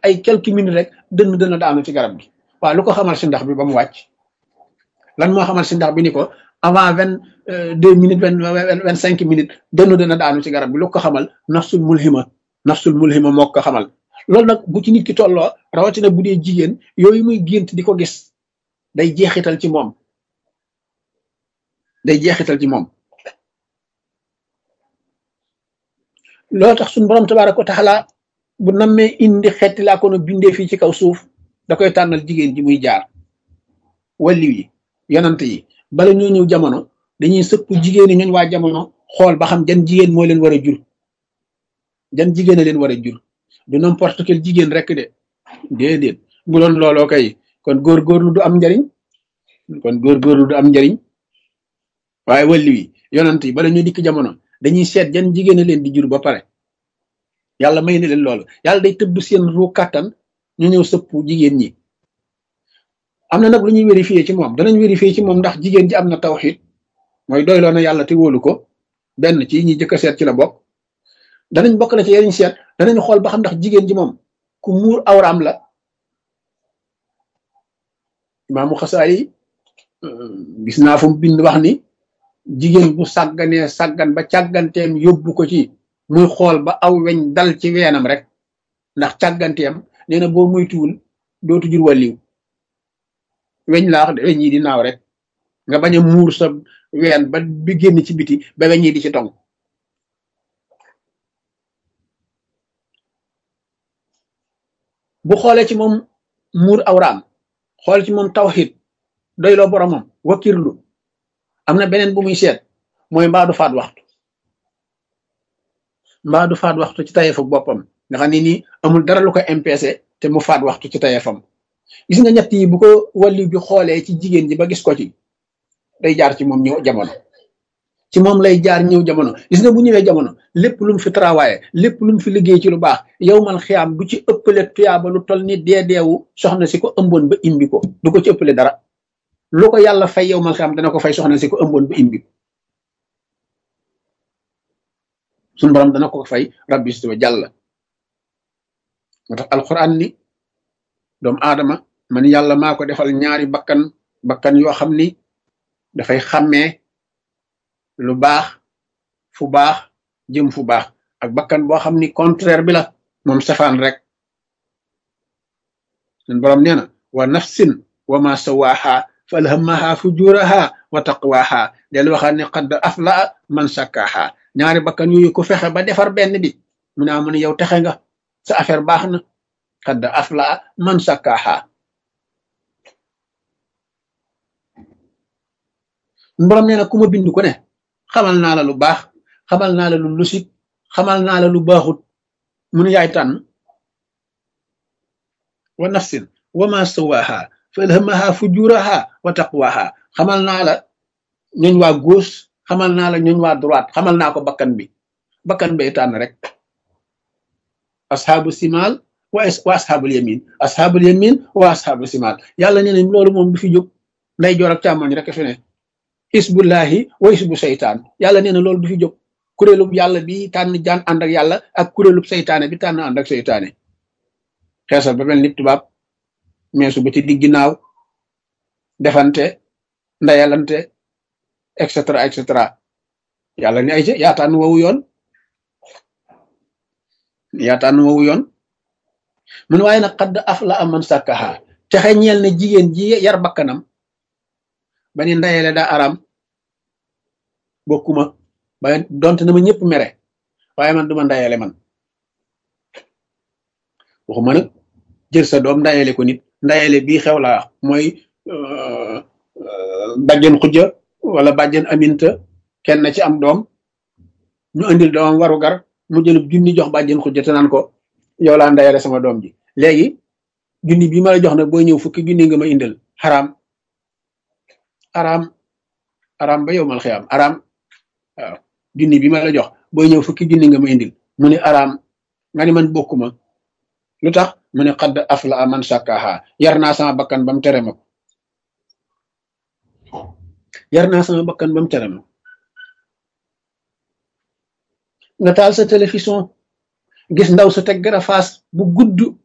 ay quelques minutes rek dënn dënn daanu ci garab gi waaw lu ko xamal si ndax bi ba mu wàcc lan moo xamal si ndax bi ni ko avant vingt deux minutes vingt vingt cinq minutes dënn dënn daanu ci garab gi lu ko xamal nafsul mulhima nafsul mulhima moo ko xamal loolu nag bu ci nit ki tolloo rawatina bu dee jigéen yooyu muy gént di ko gis day jeexital ci moom day jeexital ci moom loolu tax suñu borom tabaaraka wa taala bu nammee indi xeeti laa ko no bindee fii ci kaw suuf da koy tànnal jigéen ji muy jaar walliw yi yonant yi bala ñoo ñëw jamono dañuy sëpp jigéen ñi ñooñ waa jamono xool ba xam jan jigéen moo leen war a jur jan jigéen a leen war a jur du n'importe quel jigéen rek de déedéet bu doon looloo kay kon góorgóorlu du am njariñ kon góorgóorlu du am njariñ waaye walliw yi yonant yi bala ñoo dikk jamono dañuy seet jan jigéen a leen di jur ba pare yàlla may na leen loolu yàlla day tëbb seen ru kàttan ñu ñëw sëpp jigéen ñi am na nag lu ñuy vérifier ci moom danañ vérifier ci moom ndax jigéen ji am na tawxid mooy doyloo na yàlla te wóolu ko benn ci ñi jëkk a seet ci la bokk danañ bokk na ci yeneen seet danañ xool ba xam ndax jigéen ji moom ku muur awraam la imaamu xasaali gis naa fu mu bind wax ni jigéen bu sàgganee sàggan ba càgganteem yóbbu ko ci muy xool ba aw weñ dal ci weenam rek ndax càgganteem nee na boo moytuwul dootu jur wàlliw weñ laa wax de weñ yi di naaw rek nga bañ a muur sa ween ba bi génn ci biti ba weñ yi di ci tong bu xoolee ci moom muur awraam xool ci moom tawxid doyloo boromam wakirlu am na beneen bu muy seet mooy mbaa du faat waxtu mbaa du faat waxtu ci tayeefu boppam nga xam ne nii amul dara lu ko MPC te mu faat waxtu ci tayeefam gis nga ñett yi bu ko wàllu bi xoolee ci jigéen ji ba gis ko ci day jaar ci moom ñëw jamono ci moom lay jaar ñëw jamono gis nga bu ñëwee jamono lépp lu mu fi travaillé lépp lu mu fi liggéey ci lu baax yow man xiyaam du ci ëppale tuyaaba lu toll ni dee deewu soxna si ko ëmboon ba imbi ko du ko ci ëppale dara lu ko yàlla fay yow man xiyaam dana ko fay soxna si ko ëmboon ba imbi ko suñu borom dana ko fay rabbi si wa jàll moo tax alquran ni doomu aadama man yàlla maa ko defal ñaari bakkan bakkan yoo xam ni dafay xàmmee lu baax fu baax jëm fu baax ak bakkan boo xam ni contraire bi la moom safaan rek suñu borom nee na wa nafsin wa ma sawaaha fa alhamaha fujuraha wa taqwaha del waxaat ne qad afla man sakkaha ñaari bakkan yooyu ku fexe ba defar benn bi mu ne amu ne yow texe nga sa affaire baax na qad afla man sakkaha borom nee na ku ma bind ku ne xamal naa la lu baax xamal naa la lu lusik xamal naa la lu baaxut mu ne yaay tànn wa nafsin wa ma sawaha fa alhamaha fujuraha wa taqwaha xamal naa la ñooñ waa gauche xamal naa la ñooñ waa droite xamal naa ko bakkan bi bakkan bay tànn rek asxaabu simal wa wa asxaabul yamin asxaabul yamin wa asxaabu simal yàlla nee na loolu moom du fi jóg nday joor ak càmmoñ rek fi ne isbullahi wa isbu seytaan yàlla nee na loolu du fi jóg kuréelub yàlla bi tànn jaan ànd ak yàlla ak kuréelub seytaane bi tànn ànd ak seytaane xeesal ba mel ni tubaab meesu ba ci digg naaw defante ndayalante et cetera et cetera yàlla ni ay yaa tànn wowu yoon yaa tànn wowu yoon mun waaye nag xadd af la am man sàkkaha texe ñeel na jigéen ji yar bakkanam ba ni ndayele daa aram bokkuma ba donte na ma ñëpp mere waaye man duma ndayele man waxuma nag jël sa doom ndayele ko nit ndayele bii xew laa mooy bàjjen xujja wala bàjjen aminta kenn ci am doom ñu andil doomam waru gar mu jëlub junni jox bàjjen xujja te naan ko yow laa ndayele sama doom ji léegi junni bii ma la jox nag booy ñëw fukki junni nga ma indil xaraam araam araam ba yow mal xiyaam araam waaw junni bi ma la jox booy ñëw fukki junni nga ma indil mu ne araam nga ni man bokkuma lu tax mu ne xadd afla man sàkkaaha yar naa sama bakkan ba mu tere ma ko yar naa sama bakkan ba mu tere ma nga taal sa télévision gis ndaw sa teg gara faas bu gudd